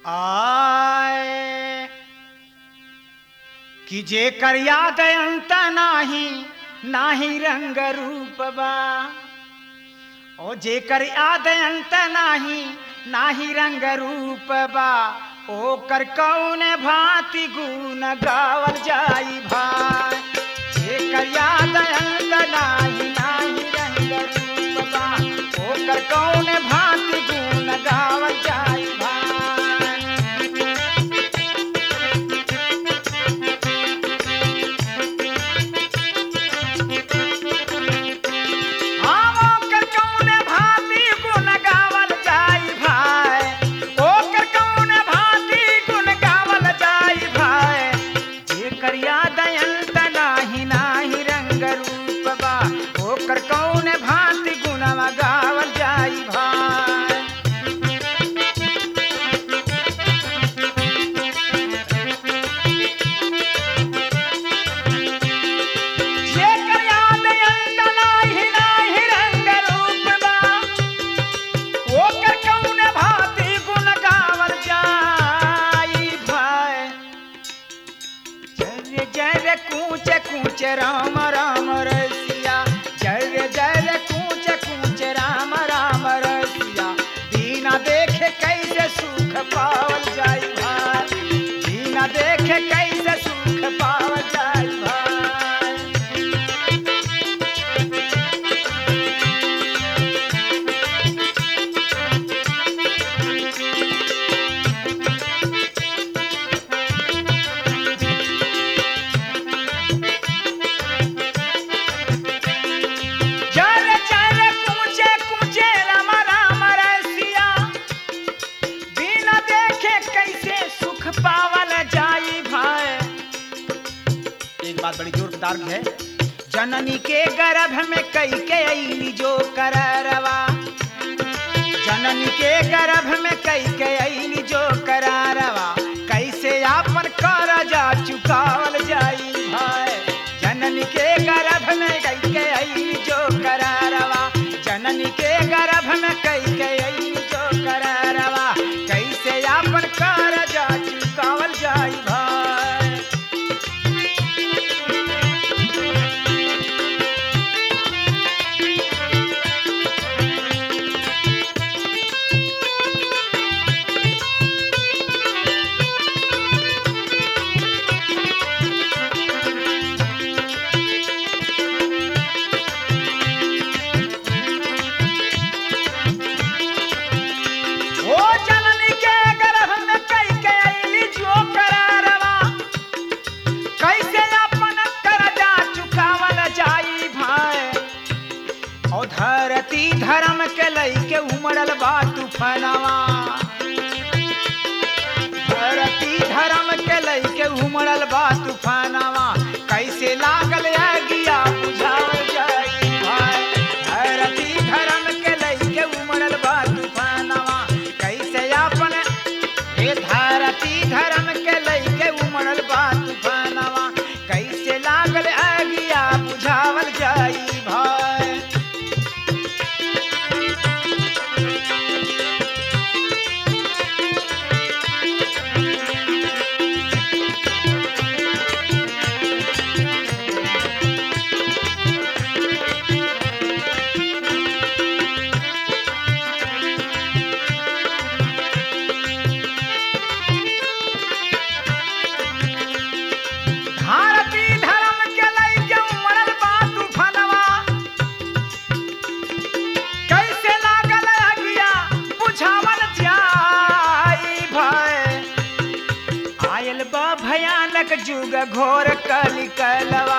आए कि जे कर याद अंत नाही नाही रंग रूप बा ओ जे कर याद अंत नाही नाही रंग रूप बा ओ कर कौन भांति गुण गावल जाई भाई जे कर याद अंत नाही नाही रंग रूप बा ओ कर कौन भांति गुण गावल जाई भाई हम ओकर कौन भांति गुण गावल जाई भाई ओकर कौन भांति गुण गावल जाई भाई जेकर याद अंत नाही नाही रंग रूप बा ओकर कौन भांति गुणवा गावल जाई भाई जेकर याद अंत नाही नाही रंग रूप बा ओकर कौन भांति गुण गावल जाई भाई जय जय कूच कूच राम राम रसिया जय जय कूच कूच राम राम रसिया दीना देखे कैसे सुख पावल जाई भाई दीना देखे कैसे सुख पावल जाई भाई जर जर कूचे कूचे राम राम रसिया बिना देखे कैसे सुख पावल जाई भाई एक बात बड़ी जोरदार है जननी के गर्भ में कई के अली जो कररवा जननी के गर्भ में कई के अली जो करारवा कैसे आपन करजा चुकावल जाई भाई जननी के गर्भ में कई के अली जो करारवा जननी के गर्भ में कई के अली जो करारवा कैसे आपन करजा चुकावल जाई भाई ओ जननी के गर्भ में कई के अइली जो करारवा कैसे अपन करजा चुकावल जाई भाई ओ धरती धर्म के लई के उमड़ल बा तूफानवा धरती धर्म के लई के उमड़ल बा तूफानवा कैसे लागल आगिया बुझावल जाई भाई धरती धर्म के लई के उमड़ल बा तूफानवा कैसे अपन हे धरती धर्म के लई के उमड़ल बा तूफानवा कैसे लागल आगिया बुझावल जाई भाई भारती धर्म के लई के उमड़ल बा तूफानवा कैसे लागल अगिया बुझावल जाई भय आयल बा भयानक जुग घोर कलि कलवा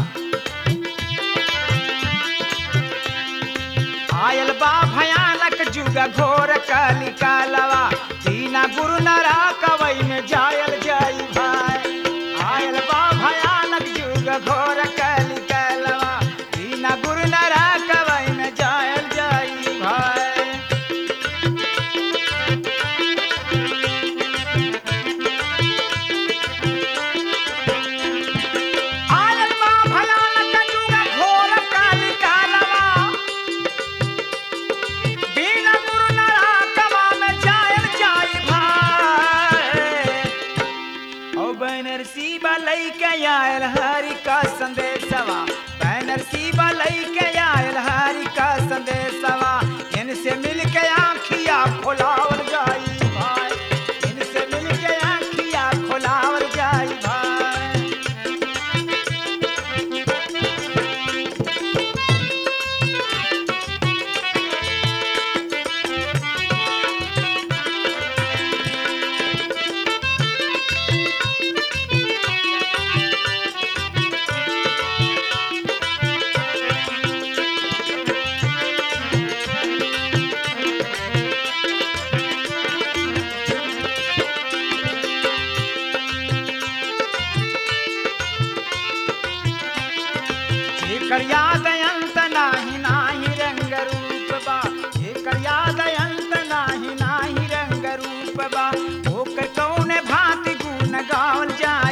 आयल बा भयानक जुग घोर कलि कलवा दीना गुरु नरा कवई में जायल जाई भाई आयल बा भयानक जुग घोर कलि कलवा दीना गुरु नरा कवई में जायल जाई भाई आयल बा भयानक जुग घोर कलि कलवा बिना गुरु नरा कवा में जायल जा के आयल हरि का संदेशवा बैनर शिवा लई के आयल हरि का संदेशवा इनसे मिल के आँखिया खोलावल जाई भाई इनसे मिल के आँखिया खोलावल जाई भाई एकर याद अंत नाही नाही रंग रूप बा एकर याद अंत नाही नाही रंग रूप बा ओकर कौन भांति गुण गावल जाए